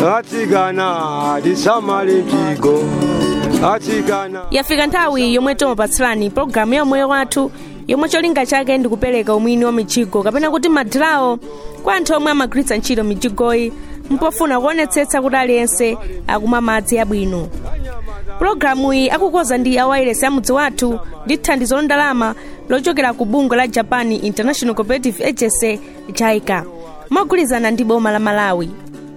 atsikana tisamale mjigo atsikana yafika nthawi yomwe timapatsirani pologalamu ya moyo wathu yomwe cholinga chake ndi kupereka umwini wa mijigo kapena kuti madirawo kwa anthu omwe amagwiritsa ntchito mijigoyi mpofuna kuonetsetsa kuti aliyense akumwa madzi abwino pulogalamu iyi akukonza ndi awayilesi amudzi wathu ndi thandizo londalama lochokera ku bungwe la japan international cooperative agency jaica mogwirizana ndi boma la malawi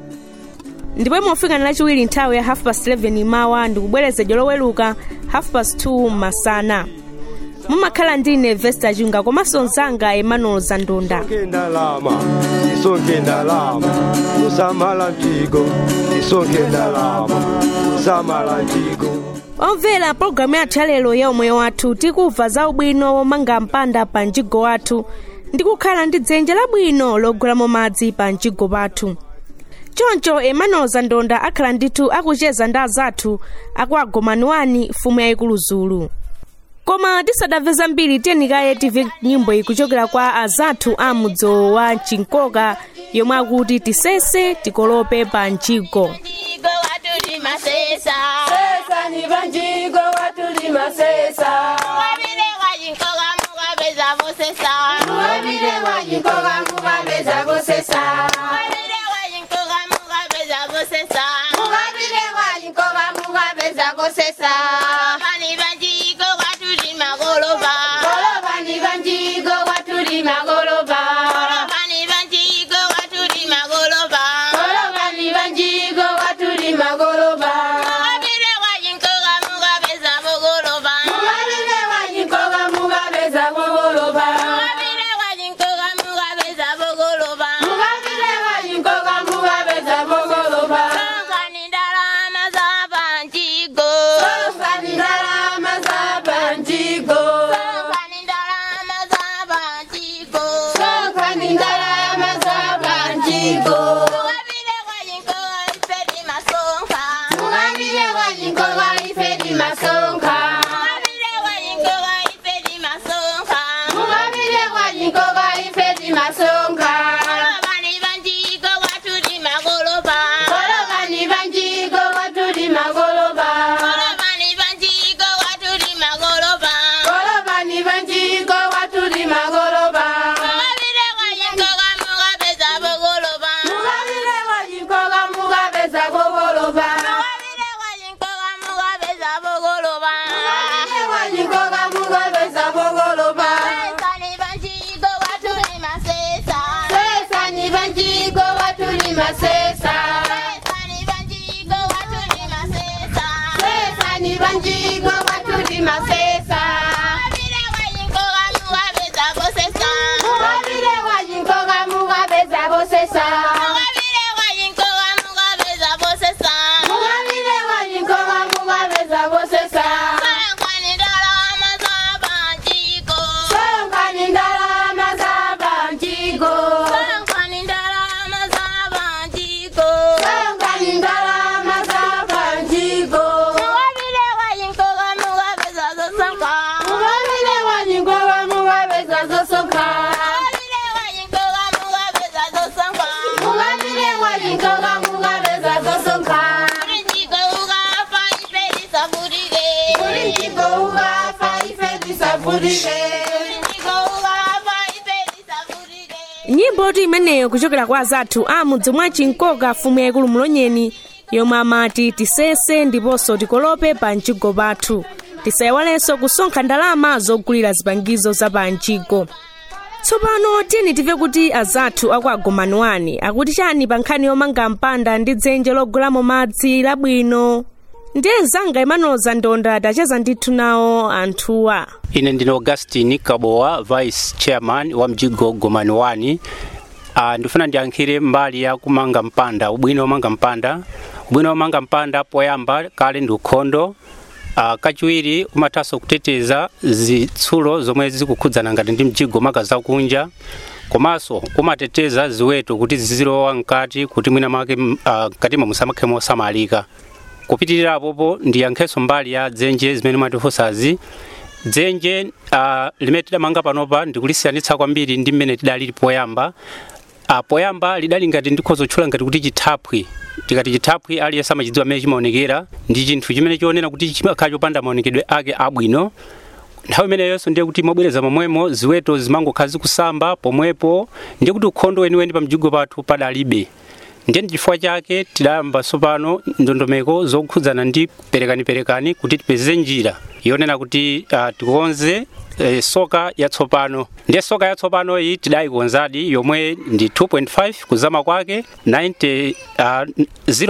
ndipo imofika lachiwiri nthawi ya half past 11 mawa ndikubwerezedwa loweluka half past 2 masana mumakhala ndine vesta chunga komanso mzanga emmanuel zandunda tisonke ndalama tisonke ndalama kusamala mjigo tisonke ndalama kusamala mjigo omvera pologalamu yathu yalero ya umoyo wathu tikumva za ubwino womanga mpanda pa mjigo wathu ndi kukhala ndi dzenje labwino logwiramo madzi pa mjigo pathu choncho emmanuel zandonda akhala ndithu akucheza ndi azathu akuagomaniwani mfumu yayikulu zulu koma tisadamve zambiri tiyeni timve nyimbo iyi kuchokera kwa azathu a mudzo wa chinkoka yomwe akuti tisese tikolope pa mjigo Mjigo watulima sesa Sesa ni banjigo watulima sesa Wabile wajinkoga mugabeza bosesa Wabile wajinkoga mugabeza bosesa Wabile wajinkoga mugabeza bosesa Wabile wajinkoga mugabeza bosesa Bani banjigo watulima goloba Goloba ni banjigo watulima goloba Bani banjigo watulima goloba Goloba ni banjigo watulima goloba Wabile wajinkoga mugabeza bogoloba Wabile wajinkoga mugabeza goloba Wabile wajinkoga mugabeza bogoloba Wabile wajinkoga mugabeza goloba Kani ndalama za banjigo Songa ni ndarama za banjigo Kani ndalama za banjigo Songa ni ndarama za banjigo Wabile wajinkoga ifedi masonka Mugabire wajinkoga ifedi masonka Wabile wajinkoga ifedi masonka Mugabire wajinkoga ifedi masonka Bani banjigo watuli magoloba Goloba ni banjigo watuli magoloba Bani banjigo watuli magoloba Goloba ni banjigo watuli magoloba Wabile wajinkoga mugabeza bogoloba Mugabire wajinkoga mugabeza gogoloba Wabile wajinkoga mugabeza bogoloba Mugabire wajinkoga mugabeza gogoloba Kani banjigo watuli masesa Sesa ni banjigo watuli masesa Kani banjigo watuli masesa Sesa ni banjigo watuli masesa Wabile wajinkoga mugabeza bosesa Mugabire wajinkoga mugabeza bosesa Mugabire wajinkoga mugabeza bosesa Mugabire wajinkoga mugabeza bosesa Kani ndalama za banjigo Songa ni ndarama za banjigo Kani ndalama za banjigo Songa ni ndarama za banjigo Mugabire wajinkoga mugabeza zosanka Mugabire wajinkoga mugabeza zosoka Mugabire wajinkoga mugabeza zosanka Mugabire wajinkoga mugabeza zosoka Kurinjigo ugafa ifedi safurige Kurinjigo ugafa ifedi safurige Kurinjigo ugafa ifedi safurige nyimbo ti imeneyo kuchokera kwa azathu a mudzi mwa chinkoka mfumu yayikulu mulonyeni yomwe amati tisese ndiponso tikolope pa mjigo pathu tisayiwalenso kusonkha ndalama zogulira zipangizo za pa mjigo tsopano tiyeni timve kuti azathu aku agomaniwani akuti chani pa nkhani yomanga mpanda ndi dzenje logulamo madzi labwino ndiye mzanga emmanuel zandonda tacheza ndithu nawo anthuwa ine ndine augustin kabowa vice chairman wa mjigo gomani 1 uh, ndifuna ndiyankhire mbali ya kumanga mpanda ubwino womanga mpanda ubwino womanga mpanda poyamba kale ndi ukhondo uh, kachiwiri umathanso kuteteza zitsulo zomwe zikukhudzana ngati ndi mjigo maka zakunja komanso kumateteza ziweto kuti zizilowa mkati kuti mwina mwake uh, katima musamakhe mosamalika kupitirira popo ndiyankhenso mbali ya dzenje zimene mwatifunsazi dzenje uh, limene tidamanga panopa ndikulisiyanitsa kwambiri ndi mmene tidalili poyamba uh, poyamba lidali ngati ndikhoza kutchula ngati kuti chithaphwi tikati chithaphwi aliyense amachidziwa mmene chimaonekera ndi chinthu chimene chionera kuti chimakhala chopanda maonekedwe ake abwino nthawi imeneyonso ndiye kuti mobwereza momwemo ziweto zimangokhala zikusamba pomwepo ndiye kuti ukhondo weniweni pa mjigo pathu padalibe ndiye chifukwa chake tidayamba tsopano ndondomeko zokhudzana ndi perekaniperekani kuti tipeze njira yonena kuti uh, tikonze eh, soka yatsopano ndiye soka yatsopano iyi tidayikonzadi yomwe ndi 2.5 kuzama kwake 90 uh,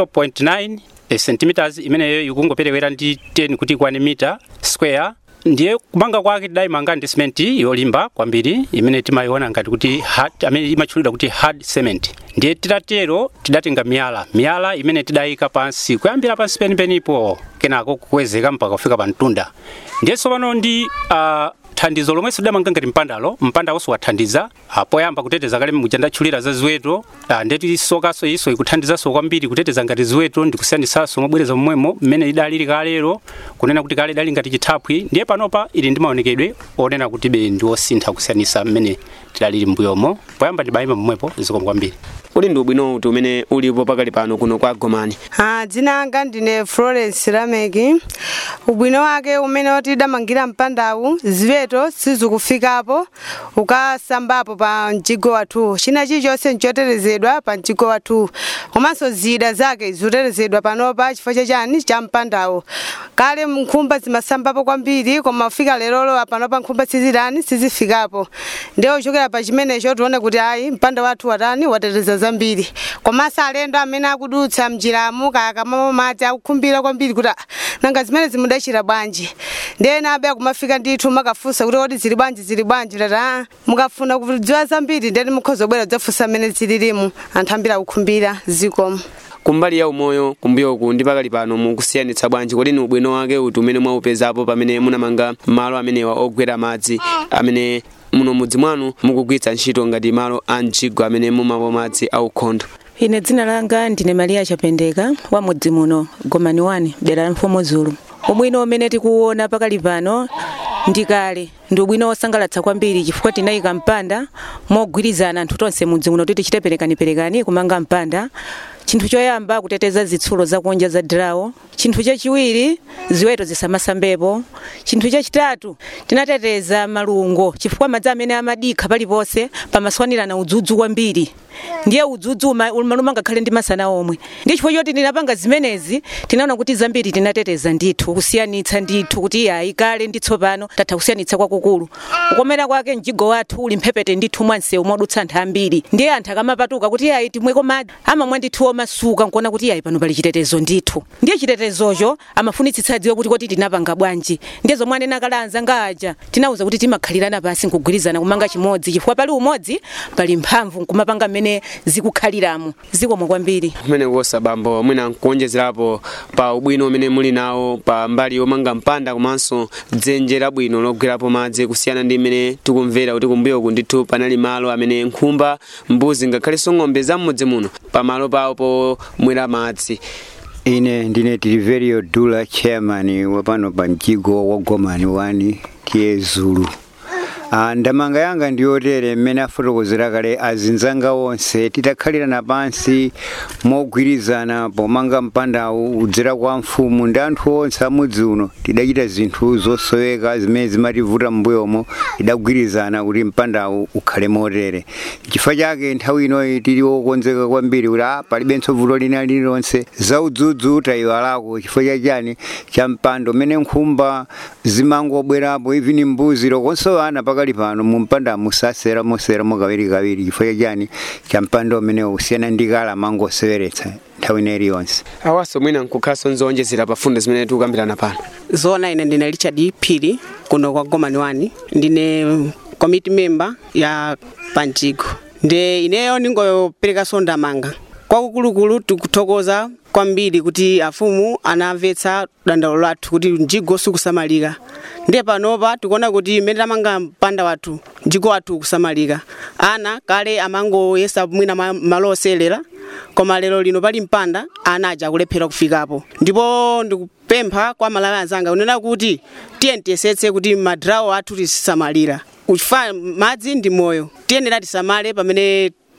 0.9 eh, centimeters imeneyo ikungoperewera ndi 10 kuti ikwane mita square ndiye kumanga kwake tidayimanga ndi simenti yolimba kwambiri imene timayiona ngati kuti hard, amene imatchulidwa kuti hard cement ndiye titatero tidatenga miyala miyala imene tidayika pansi kuyambira pansi penipenipo kenako kukwezeka mpaka kufika pa mtunda ndiye tsopano ndi uh, thandizo lomwe sidamanga ngati mpandalo mpandawo wathandiza uh, poyamba kuteteza kale muja ndatchulira za ziweto uh, ndeti sokaso iso ikuthandizanso kwambiri kuteteza ngati ziweto ndikusiyanisanso mobwereza momwemo mmene idalili kalero kunena kuti kale idali ngati chithaphwi ndiye panopa ili ndi maonekedwe onena kuti be ndi osintha kusiyanisa mmene tidalili mbuyomo poyamba tibayima momwepo zikomo kwambiri uli ndi ubwino uti umene ulipo pakali pano kuno kwa gomani Ah, dzina anga ndine florence lameki ubwino wake umene oti damangira mpandawu ziweto sizikufikapo ukasambapo pa mjigo wathu china chilichonse nchotetezedwa pa mjigo wathu komanso zida zake zikutetezedwa panopa chifukwa chachani cha mpandawu kale nkhumba zimasambapo kwambiri koma kufika lerolo panopa nkhumba sizitani sizifikapo ndiye uchokera pa chimenecho tione kuti ayi mpanda wathu watani wateteza zambiri komanso alendo amene akudutsa mjiramu kakamamo madzi akukhumbira kwambiri kuti "Ah, nanga zimene zimudachita bwanji ndiye nabe akumafika ndithu makafunsa kuti kodi zili bwanji zili bwanji tati "Ah, mukafuna kudziwa zambiri ndiyeni mukhoza kubwera kudzafunsa mmene zililimu anthu ambiri akukhumbira zikomo kumbali ya umoyo kumbuyoku ndi pakali pano mukusiyanitsa bwanji kodi ni ubwino wake uti umene mwaupezapo pamene munamanga malo amenewa ogwera madzi amene muno mudzi mwanu mukugwiritsa ntchito ngati malo a mjigo amene mumapo madzi aukhondo ine dzina langa ndine maria chapendeka wa mudzi muno gomani 1 dera la mfumu zulu ubwino umene tikuwona pakali pano ndi kale ndi ubwino wosangalatsa kwambiri chifukwa tinayika mpanda mogwirizana anthu tonse mudzi muno kuti tichite perekaniperekani kumanga mpanda chinthu choyamba kuteteza zitsulo zakunja za drawo chinthu chachiwiri ziweto zisamasambepo chinthu chachitatu tinateteza malungo chifukwa madzi amene amadikha paliponse pamaswanirana udzudzu kwambiri ndiye udzudzu uma- umaluma ngakhale ndi masana omwe ndiye chifukwa choti tinapanga zimenezi tinaona kuti zambiri tinateteza ndithu kusiyanitsa ndithu kuti yayi kale ndi tsopano tatha kusiyanitsa kwakukulu kukomera kwake mjigo wathu uli mphepete ndithu mwansewu modutsa anthu ambiri ndiye anthu akamapatuka kuti yayi timweko madzi amamwa ndithu omasuka nkuona kuti yayi pano pali chitetezo ndithu ndiye chitetezocho amafunitsitsa adziwe kuti kodi tinapanga bwanji ndiye zomwe anena kale anzanga aja tinawuza kuti timakhalirana pasi nkugwirizana kumanga chimodzi chifukwa pali umodzi pali mphamvu nkumapanga mmene zikukhaliramo zikomwe kwambiri kumene kuosa bambo mwina nkuonjezerapo pa ubwino umene muli nawo pa mbali yomanga mpanda komanso dzenje labwino logwerapo madzi kusiyana ndi mmene tikumvera kuti kumbuyoku ndithu panali malo amene nkhumba mbuzi ngakhalenso ng'ombe zam'mudzi muno pamalo pawo pomwera madzi ine ndine tiliverio dula chairman wapano pa mjigo wa gomani wani tiye zulu Ah, ndamanga yanga ndiyotere mmene afotokozera kale azinzanga onse titakhalirana pansi mogwirizana pomanga mpandawu udzera kwa mfumu ndi anthu onse amudzi uno tidachita zinthu zosoweka zimene zimativuta m'mbuyomo tidagwirizana kuti mpandawu ukhale motere chifukwa chake nthawi inoyi tili wokonzeka kwambiri kuti ah, palibenso vuto lina lililonse za udzudzu tayiwalako chifukwa chachani cha mpando mmene nkhumba zimangobwerapo even mbuzi lokonso ana pakali pano mu mpanda musasera moseramo kawiri kawiri chifukwa chachani cha mpando umene usiyana ndi kale amangoseweretsa nthawi ina iliyonse awaso mwina nkukhalanso nzowonjezera pa fundo zimene tikukambirana pano zona ine ndine richard phiri kuno kwa gomani 1 ndine committee member ya panjigo nde ineyo ningopereka sondamanga kwakukulukulu tikuthokoza kwambiri kuti afumu anamvetsa dandaulo lathu kuti mjigo sikusamalika ndiye panopa tikuona kuti mmene tamanga mpanda wathu mjigo wathu ukusamalika ana kale amangoyesa mwina ma- malo oselera koma lero lino pali mpanda ana aja akulephera kufikapo ndipo ndikupempha kwa malawi anzanga kunena kuti tiye tiyesetse kuti madrawo athu tisamalira uchifa madzi ndi moyo tiyenera tisamale pamene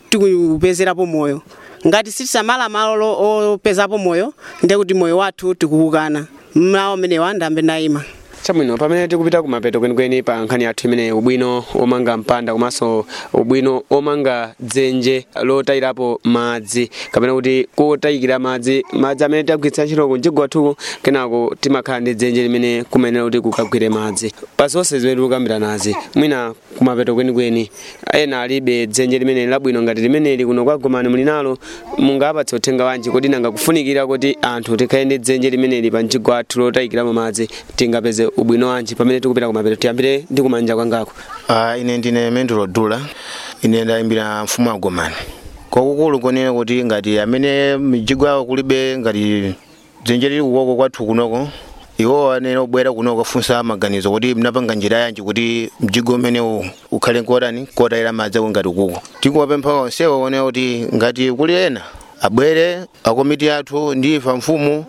tikupezerapo moyo ngati sitisamala malo opezapo moyo ndiye kuti moyo wathu tikuukana mlawo amenewa ndambe ndayima chabwino pamene tikupita kumapeto kwenikweni pa nkhani yathu imene ubwino omanga mpanda komanso ubwino omanga dzenje lotayirapo madzi kapena kuti kotayikira madzi madzi amene tagwiritsa ntchito kumjigo wathuku kenako timakhala ndi dzenje limene kumenera kuti kukagwire madzi pa zonse zimene tikukambira nazi mwina kumapeto kwenikweni ena alibe dzenje limene labwino ngati limeneli kuno kwa gomani muli nalo mungapatse uthenga wanji kuti nanga kufunikira kuti anthu tikhale ndi dzenje limeneli pa mjigo wathu lotayikiramo madzi tingapeze ubwino wanji pamene tikupita kumapeto tiyambire ndi kumanja kwangako uh, ine ndine mendulo dula ine ndayimbira mfumu agomani kwakukulu konena kuti ngati amene mijigo yawo kulibe ngati dzenje lili kuwoko kwathu kunoko iwo anene obwera kuno kufunsa maganizo kuti mnapanga njira yanji kuti mjigo umene ukhale nkotani kotayira madzi ako ngati kuko tikuwapempha onsewo onena kuti ngati kuli ena abwere akomiti athu ndi ifa mfumu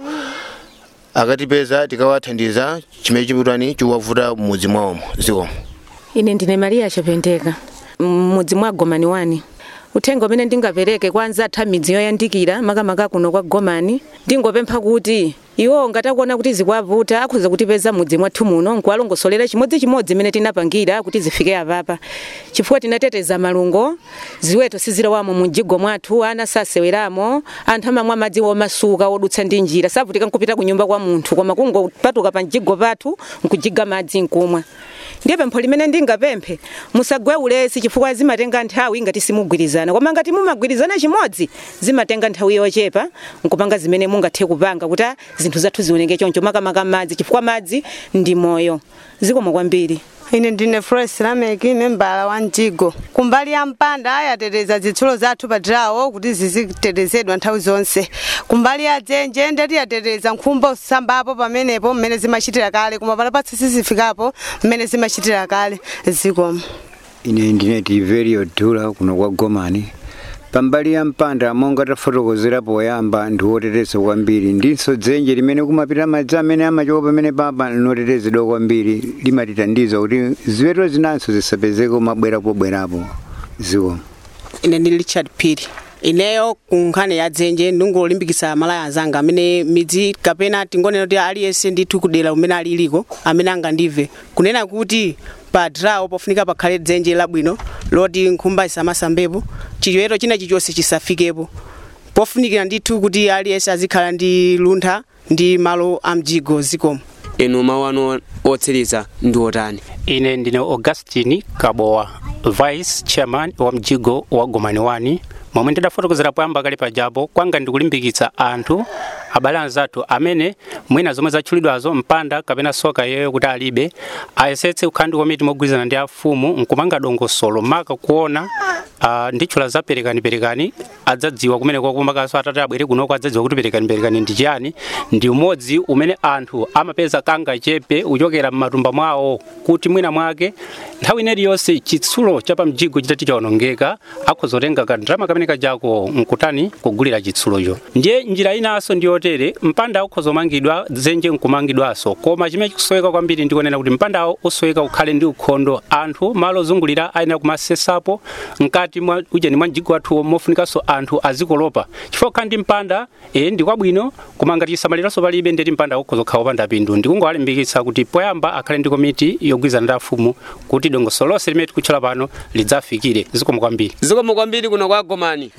akatipeza tikawathandiza chimene chiputani chikuwavuta m'mudzi mwawomo zikomo ine ndine maria chapendeka m'mudzi mwa gomani wani uthenga umene ndingapereke kwa anzathu amidzi yoyandikira makamaka kuno kwa gomani ndingopempha kuti iwo ngatakuona kuti zikuwavuta akhoza kutipeza mudzi mwathu muno nkuwalongosolera chimodzimodzi imene tinapangira kuti zifike apapa chifukwa tinateteza malungo ziweto sizilowamo mumjigo mwathu ana saseweramo anthu amamwa madzi omasuka odutsa ndi njira savutika nkupita kunyumba kwa munthu koma kungopatuka pa mjigo pathu nkujiga madzi nkumwa ndiye pempho limene ndingapemphe musagwe ulesi chifukwa zimatenga nthawi ngati simugwirizana koma ngati mumagwirizana chimodzi zimatenga nthawi yochepa nkupanga zimene mungathe kupanga kuti zinthu zathu zioneke choncho makamaka madzi chifukwa madzi ndi moyo zikomo kwambiri ine ndine flores lameki membala wa mjigo kumbali ya mpanda ayateteza zitsulo zathu padrawo kuti zizitetezedwa nthawi zonse kumbali ya dzenje ndeti yateteza nkhumba usambapo pamenepo mmene zimachitira kale koma palapatsi sizifikapo mmene zimachitira kale zikomo ine ndine tiverio dula kuno kwa gomani pambali ya mpanda monga tafotokozera poyamba ndi woteteza kwambiri ndinso dzenje limene kumapita madzi amene amachoka pamene papa linotetezedwa kwambiri limatitandiza kuti ziweto zinanso zisapezeke mabwera pobwerapo zikomo ine ndi richard piri ineyo ku nkhani ya dzenje ndingolimbikitsa malaya anzanga amene midzi kapena tingonena kuti aliyense ndithu kudera umene aliliko amene angandive kunena kuti pa drawo pofunika pakhale dzenje labwino loti nkhumba isamasambepo chiweto china chilichonse chisafikepo pofunikira ndithu kuti aliyense azikhala ndi luntha ndi malo a mjigo zikomo inu mawu anu otsiriza ndi otani ine ndine augustine kabowa vice chairman wa mjigo wa gomani wani momwe ndidafotokozera poyamba kale pajapo kwanga ndikulimbikitsa anthu abale anzathu amene mwina zomwe zatchulidwazo mpanda kapena soka yeyo kuti alibe ayesetse kukhala ndi komiti mogwirizana ndi afumu nkumanga dongosolo maka kuona uh, nditchula za perekani-perekani adzadziwa kumene kwakumakanso atate abwere kunoko adzadziwa kuti perekani-perekani ndi chiyani ndi umodzi umene anthu amapeza kanga chepe uchokera m'matumba mwawo kuti mwina mwake nthawi ineri yonse chitsulo cha pamjigo chitati chawonongeka akhozotenga kandrama kamene kajako nkutani kugulira chitsulocho ndiye njira inanso ndi yotere mpanda ukhozomangidwa dzenje nkumangidwanso koma chimene chikusoweka kwambiri ndikonena kuti mpandawo usoweka ukhale ndi ukhondo anthu malo ozungulira ayenera kumasesapo mkati mwa ujeni mwa mjigo wathuwo mofunikanso anthu azikolopa chifukwa kukhala ndi mpanda e ndi kwabwino koma ngati chisamaliranso palibe ndeti mpanda ukhozokhala wopanda pindu ndikungowalimbikitsa kuti poyamba akhale ndi komiti yogwirizana ndi afumu kuti dongosolo lonse limene tikutchula pano lidzafikire zikomo kwambiri zikomo kwambiri kuno kwa gomani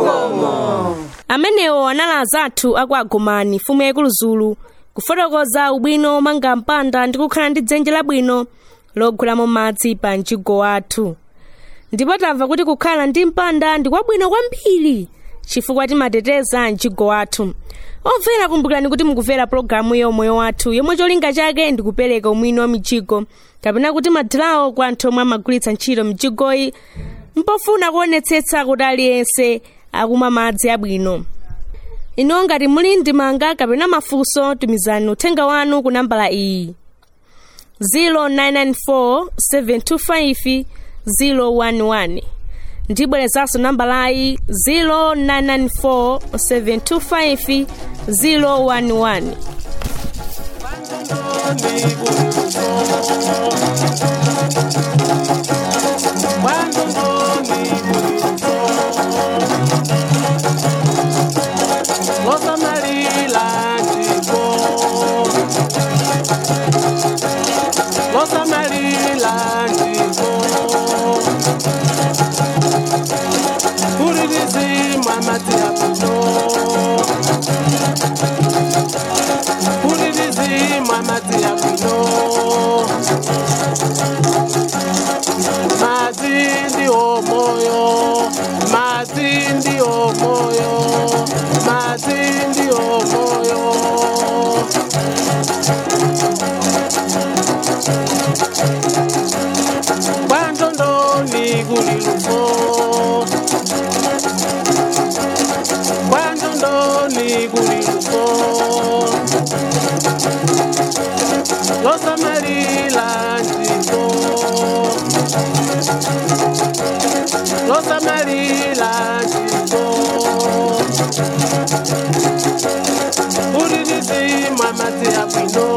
amenewo anali azathu aku agomani mfumu yaikulu kufotokoza ubwino omanga mpanda ndi kukhala ndi dzenje labwino logwiramo madzi pa mjigo wathu ndipo tamva kuti kukhala ndi mpanda ndi kwabwino kwambiri chifukwa timateteza mjigo wathu omvera kumbukirani kuti mukumvera pologalamu yomoyo wathu yomwe cholinga chake ndi kupereka umwini wa mijigo kapena kuti madirawo kwa anthu omwe amagwiritsa ntchito mijigoyi mpofuna kuonetsetsa kuti aliyense akumwa madzi abwino ino ngati muli ndemanga kapena mafunso tumizani uthenga wanu ku nambala iyi 0994 725 011 ndibwerezanso nambalayi 0994 725 011 Cuando no me losamalila njiko losamalila njiko kulirizimwa mati ya kuno kulirizimwa mati ya kuno mati ndiwo moyo mati ndiwo moyo mati ndiwo moyo kwandondoni kuliluko kwandondoni kuliluko losamalila njiko losamalila njiko ulirizimwa mati ya bwino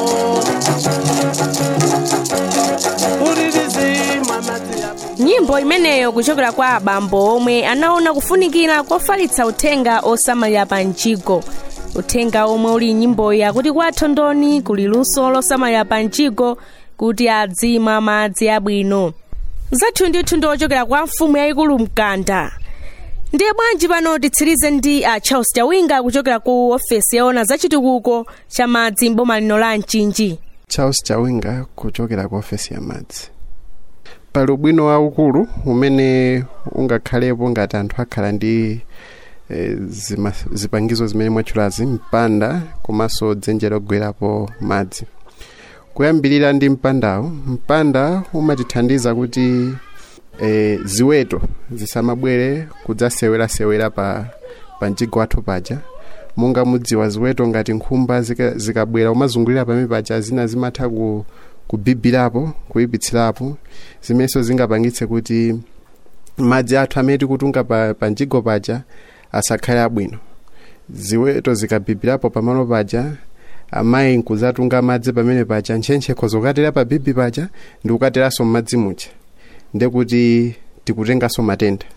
ulirizimwa mati ya nyimbo imeneyo kuchokera kwa abambo omwe anaona kufunikira kofalitsa uthenga osamalira pa mjigo uthenga omwe uli nyimboyi akuti kwa thondoni kuli luso losamalira pa mjigo kuti adzimwa madzi abwino zathu ndithu ndi ochokera kwa mfumu yayikulu mkanda ndiye bwanji pano titsirize ndi a charles chawinga kuchokera ku ofesi yaona zachitukuko cha madzi m'boma lino la mchinji charles chawinga kuchokera ku ofesi ya madzi pali ubwino waukulu umene ungakhalepo ngati anthu akhala ndi e, zima, zipangizo zimene mwatchulazi mpanda komanso dzenje logwerapo madzi kuyambirira ndi mpandawo mpanda umatithandiza kuti e, ziweto zisamabwere kudzasewerasewera pa, pa mjigo wathu paja monga mudziwa ziweto ngati nkhumba zika- zikabwera umazungulira pamene paja zina zimatha ku, kubibirapo kuyipitsirapo zimenenso zingapangitse kuti madzi athu amene tikutunga pa, pa mjigo paja asakhale abwino ziweto zikabibirapo pamalo paja amayi nkuzatunga madzi pamene paja ntchentchekho zokatera pa bibi paja ndi kukateranso m'madzi muja ndekuti tikutenganso matenda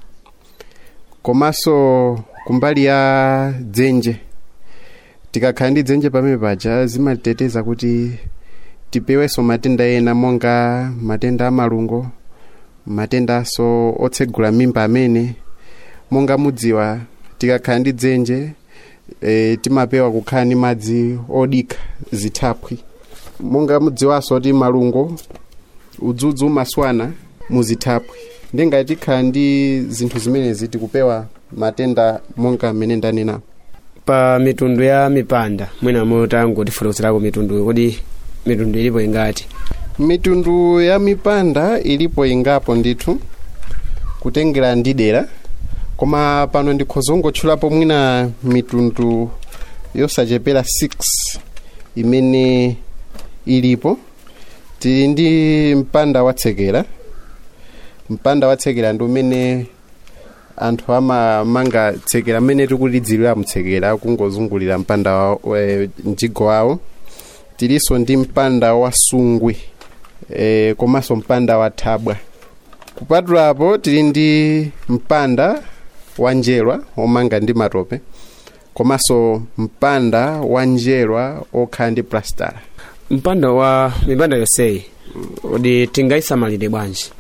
komanso kumbali ya dzenje tikakhala ndi dzenje pamene paja zimatiteteza kuti tipewenso matenda ena monga matenda amalungo matendanso otsegula mimba amene monga mudziwa tikakhala ndi dzenje e, timapewa kukhala ndi madzi odikha zithaphwi monga mudziwanso kuti malungo udzudzu umaswana muzithaphwi ndi ngati tikhala ndi zinthu zimenezi tikupewa matenda monga mmene ndanena pa mitundu ya mipanda mwina motangotifotokozerako mitundu kodi mitundu ilipo ingati mitundu ya mipanda ilipo ingapo ndithu kutengera ndi dera koma pano ndikhoza kungotchulapo mwina mitundu yosachepera 6 imene ilipo tili ndi mpanda watsekera mpanda watsekera ndi umene anthu amamanga tsekera mmene tikulidzirira mtsekera kungozungulira mpanda wa, e, mjigo wawo tilinso ndi mpanda wa sungwe e, komanso mpanda wa thabwa kupatulapo tili ndi mpanda wa njerwa omanga ndi matope komanso mpanda wa njerwa okhala ndi plastala mpanda wa mipanda yonseyi kodi tingayisamalire bwanji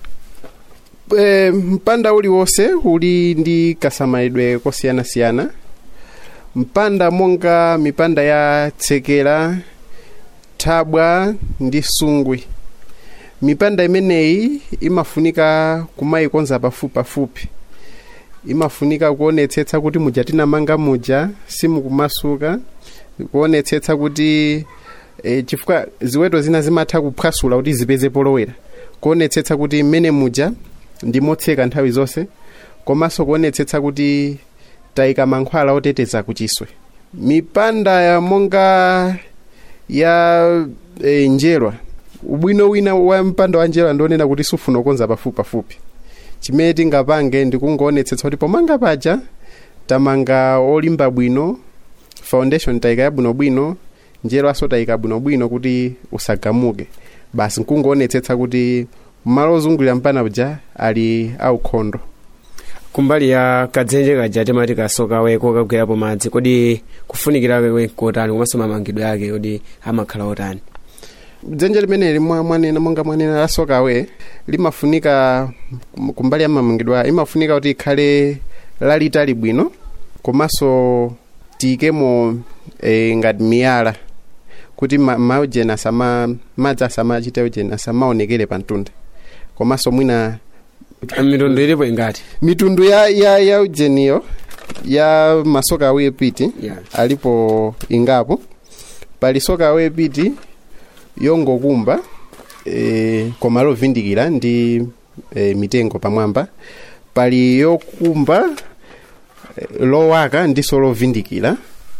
e, mpanda uliwonse uli ndi kasamalidwe kosiyanasiyana mpanda monga mipanda ya tsekera thabwa ndi sungwe mipanda imeneyi imafunika kumayikonza pafupi pafupi imafunika kuonetsetsa kuti muja tinamanga muja simukumasuka kuonetsetsa kuti e, chifukwa ziweto zina zimatha kuphwasula kuti zipeze polowera kuonetsetsa kuti mmene muja ndimotseka nthawi zonse komanso kuonetsetsa kuti tayika mankhwala oteteza kuchiswe mipanda ya monga ya e, njerwa ubwino wina wa mpanda wa njerwa ndionena kuti sufuna kukonza pafupi pafupi chimene tingapange ndikungoonetsetsa kuti pomanga paja tamanga olimba bwino foundation tayika yabwinobwino njerwaso tayika bwinobwino kuti usagamuke basi nkungoonetsetsa kuti malo ozungulira mpanda uja ali aukhondo kumbali ya kadzenje kaja timati kasokawe kokagwerapo madzi kodi kufunikira kwake kotani komanso mamangidwe ake kodi amakhala otani dzenje limeneli mwa- mwanena monga mwanena lasokawe limafunika m- kumbali ya mamangidwe ake imafunika kuti ikhale lalitali bwino komanso tiyikemo e, ngati miyala kuti ma- maujeni asama madzi asamachite ujeni asamaonekere pa mtunda komanso mwina mitundu ilipo ingati mitundu ya, ya, ya ujeniyo ya masoka awepiti Yeah. alipo ingapo pali soka awepiti yongokumba e, koma lovindikira ndi e, mitengo pamwamba pali yokumba e, lowaka ndiso lovindikira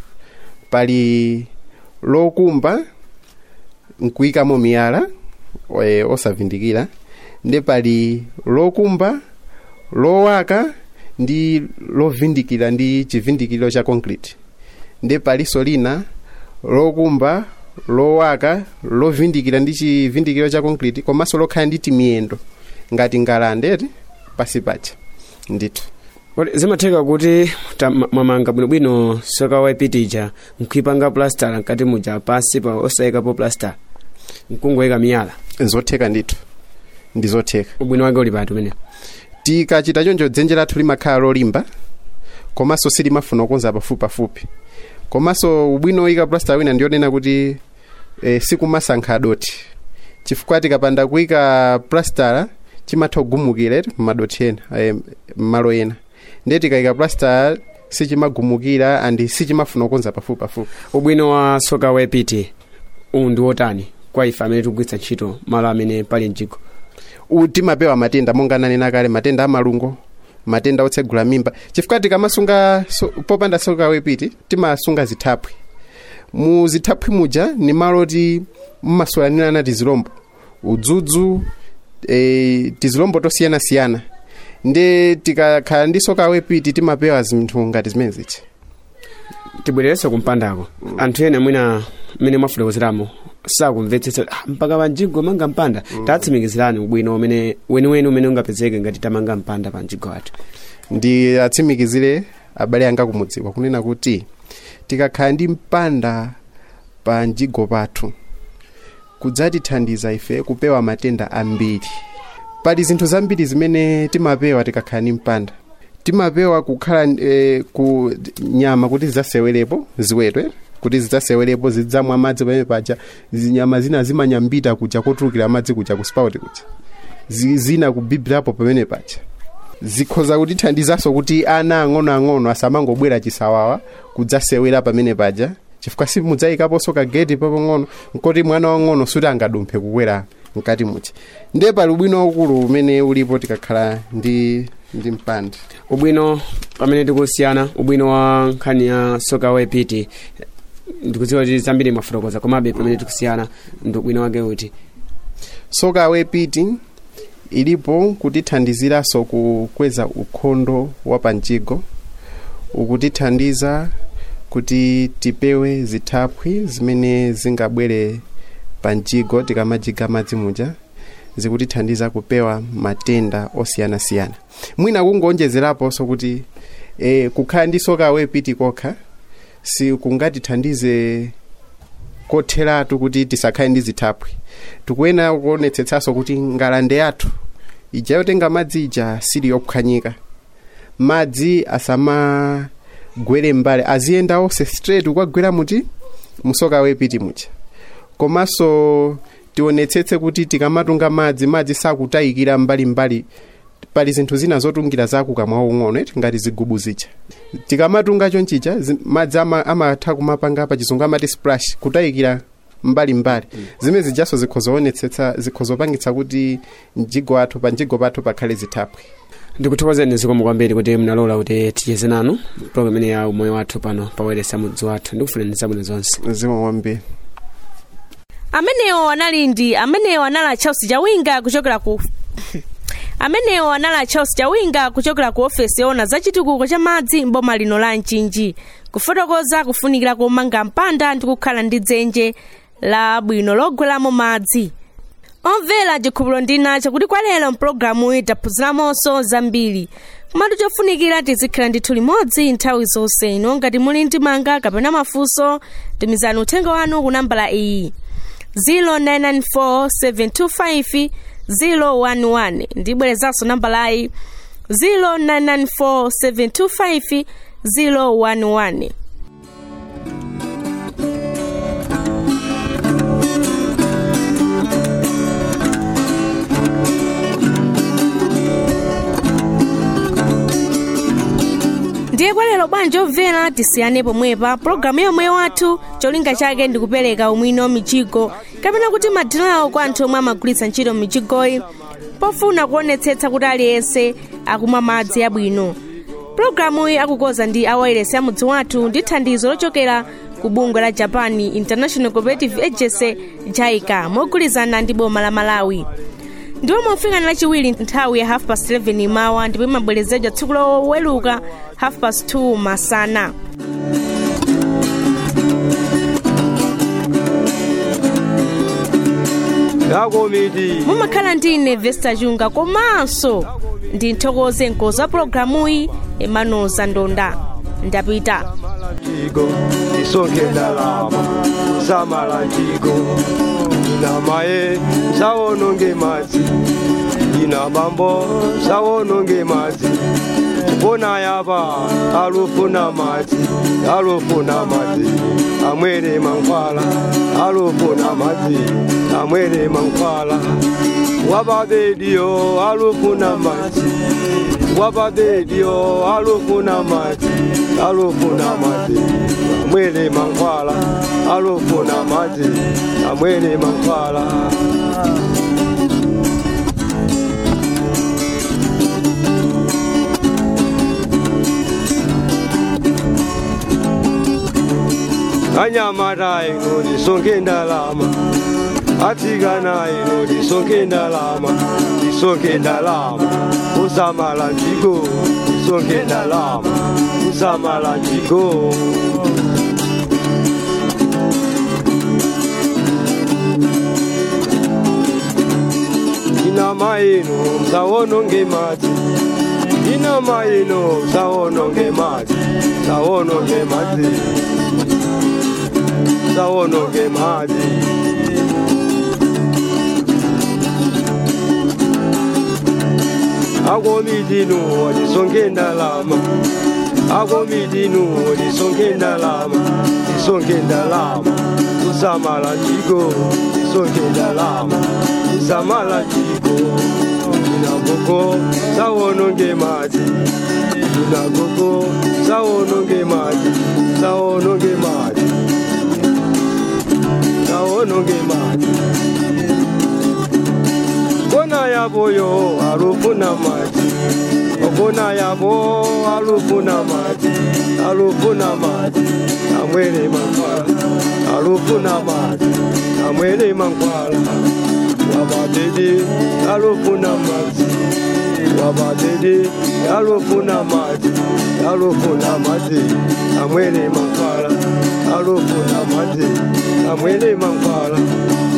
pali lokumba nkuyikamo miyala e, osavindikira ndi pali lokumba lowaka ndi lovindikira ndi chivindikiro cha concrete ndi paliso lina lokumba lowaka lovindikira ndi chivindikiro cha concrete komanso lokhala ndi timiyendo ngati ngalande pasi pacha ndithu kodi zimatheka kuti ta- ma- mwamanga bwinobwino soka waipitija nkuipanga plastala nkati muja pasi pa osayikapo plastala nkungoyika miyala zotheka ndithu ndi zotheka ubwino wake uli pati umene tikachita choncho dzenje lathu limakhala lolimba komanso silimafuna kukonza pafupipafupi komanso ubwino oyika plasta wina ndionena kuti e, sikumasankha doti chifukwa tikapanda kuyika plastala chimatha kugumukira m'madoti ena e, m'malo ena ndiye tikayika plastala sichimagumukira andi sichimafuna kukonza pafupipafupi ubwino wa soka waipiti uwu ndi wotani kwa ife amene tikugwiritsa ntchito malo amene pali mjigo U- timapewa matenda monga nanena kale matenda amalungo matenda otsegula mimba chifukwa tikamasunga so, popanda soka wepiti timasunga zithaphwi mu zithaphwi muja ni malo ti mmaswalanirana tizilombo udzudzu e, tizilombo tosiyanasiyana ndi tikakhala ndi soka wepiti timapewa zinthu ngati zimene zichi tibwererenso kumpandako anthu ena mwina mmene mwafotokozeramo sakumvetsetsa ah, mpaka panjigo manga mpanda tatsimikizirani ubwino umene weniweni umene ungapezeke ngati tamanga mpanda pa mjigo athu ndi atsimikizire abale anga kumudziwa kunena kuti tikakhala ndi mpanda pa mjigo pathu kudzatithandiza ife kupewa matenda ambiri pali zinthu zambiri zimene timapewa tikakhala ndi mpanda timapewa kukhala e, ku nyama kuti zidzasewerepo ziwetwe kuti zidzasewerepo zidzamwa madzi pamene paja zinyama zina zimanyambita kuja kotulukira madzi kuja ku spout kuja Zi- zina kubibirapo pamene paja zikhoza kutithandizanso kuti ana ang'onoang'ono asamangobwera chisawawa kudzasewera pamene paja chifukwa simudzayikaponso kageti papang'ono nkoti mwana wang'ono suti angadumphe kukwera mkati muchi ndiye pali ubwino waukulu umene ulipo tikakhala ndi ndi mpanda ubwino pamene tikusiyana ubwino wa nkhani ya soka waipiti ndikudziwa kuti zambiri mwafotokoza komabe pamene tikusiyana ndi ubwino wake uti soka wepiti ilipo kutithandiziranso kukweza ukhondo wa panjigo ukutithandiza kuti tipewe zithaphwi zimene zingabwere panjigo tikamajiga madzi muja zikutithandiza kupewa matenda osiyanasiyana mwina kungonjezeraponso kuti e, kukhala ndi soka wepiti kokha sikungatithandize kotheratu kuti tisakhale ndi zithaphwi tikuyenera kuonetsetsanso kuti ngalande yathu ija yotenga madzi ija sili yophwanyika madzi asamagwere mbali aziyenda onse straight kukagwera muti musoka wepiti muja komanso tionetsetse kuti tikamatunga madzi madzi sakutayikira mbalimbali pali zinthu zina zotungira zakukamwa ung'ono eti ngati zigubu zija tikamatunga chonchicha zi- madzi ama- amatha kumapanga pa chizungu amati splash kutayikira mbalimbali zimene zijaso zikhozoonetsetsa zikhozopangitsa kuti mjigo athu pa mjigo pathu pakhale zithaphwi ndikuthokozeni zikomo kwambiri kuti mnalola kuti ticheze nanu program imene ya umoyo wathu pano paweresa mudzi wathu ndikufuneni zabwino zonse zikomo kwambiri amenewo anali ndi amenewo anali charles chawinga kuchokera ku amenewo anali charles chawinga kuchokera ku ofesi yoona za chitukuko cha madzi mboma lino la mchinji kufotokoza kufunikira komanga mpanda ndi kukhala ndi dzenje la bwino logweramo madzi omvera chikhulupiriro ndinacho kuti kwa lero mpulogalamu taphunziramonso zambiri komatu chofunikira tizikhala ndithu limodzi nthawi zonse ino ngati muli ndi manga kapena mafunso tumizani uthenga wanu ku nambala iyi 0994725011 ndibwerezanso nambalayi 0994725011 ndiye kwa lero bwanji obvera tisiyane pomwepa pologalamu yomwe wathu cholinga chake ndi kupereka umwino michigo kapena kuti madinawo kwa anthu omwe amagwiritsa ntchito michigoyi pofuna kuonetsetsa kuti aliyense akumwa madzi abwino pologalamuyi akukoza ndi awayilesi ya mudzi wathu ndi thandizo lochokera ku bungwe la japan international cooperative agency jaica mogwirizana ndi boma la malawi ndiwo mofika lachiwiri nthawi ya half past 11 mawa ndipo imabwerezedwa tsiku loweluka half past 2 masana yakomiti mumakhala ndi ine vesta chunga komanso ndi nthokoze nkozo wa pologalamuyi emmanuel zandonda ndapita chigo tisonkhe ndalama samala chigo ina maye sawononge madzi ina bambo sawononge madzi kupona yapa alufuna madzi alufuna madzi amwere mankhwala alufuna madzi amwere mankhwala wababediyo alufuna madzi wababediyo alufuna madzi alufuna madzi amwere mankhwala alufuna madzi amwere mankhwala anyamata ino lisonke ndalama atsikana ino lisonke ndalama lisonke ndalama usamala njiko lisonke ndalama usamala njiko ina maino msawononge madzi ina maino msawononge madzi msawononge madzi msawononge madzi akomitinu lisonke ndalama akomitinu lisonke ndalama lisonke ndalama kusamala njiko lisonke ndalama kusamala njiko inagoko sawononge madzi inagoko sawononge madzi sawononge madzi sawononge madzi kona yaboyo alufuna madzi okona yabo alufuna madzi alufuna madzi amwere mankwala alufuna madzi amwere mankwala wabadede alufuna madzi wabadede alufuna madzi alufuna madzi amwere mankwala alufuna madzi amwere mankwala